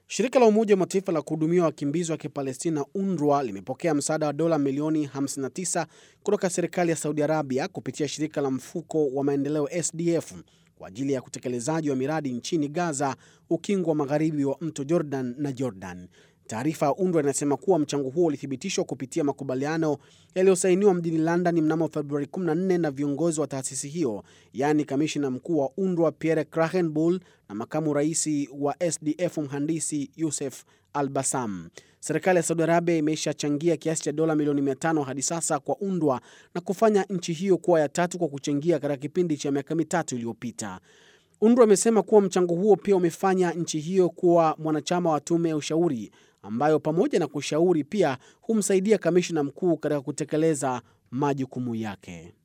Shirika la Umoja wa Mataifa la kuhudumia wakimbizi wa Kipalestina, UNRWA, limepokea msaada wa dola milioni 59 kutoka serikali ya Saudi Arabia kupitia shirika la mfuko wa maendeleo SDF kwa ajili ya utekelezaji wa miradi nchini Gaza, ukingo wa magharibi wa mto Jordan na Jordan. Taarifa ya UNRWA inasema kuwa mchango huo ulithibitishwa kupitia makubaliano yaliyosainiwa mjini London mnamo Februari 14 na viongozi wa taasisi hiyo, yaani kamishina mkuu wa UNRWA Pierre Krahenbuhl na makamu rais wa SDF mhandisi Youssef Al-Bassam. Serikali ya Saudi Arabia imeshachangia kiasi cha dola milioni 500 hadi sasa kwa UNRWA na kufanya nchi hiyo kuwa ya tatu kwa kuchangia katika kipindi cha miaka mitatu iliyopita. UNRWA imesema kuwa mchango huo pia umefanya nchi hiyo kuwa mwanachama wa tume ya ushauri ambayo pamoja na kushauri pia humsaidia kamishna mkuu katika kutekeleza majukumu yake.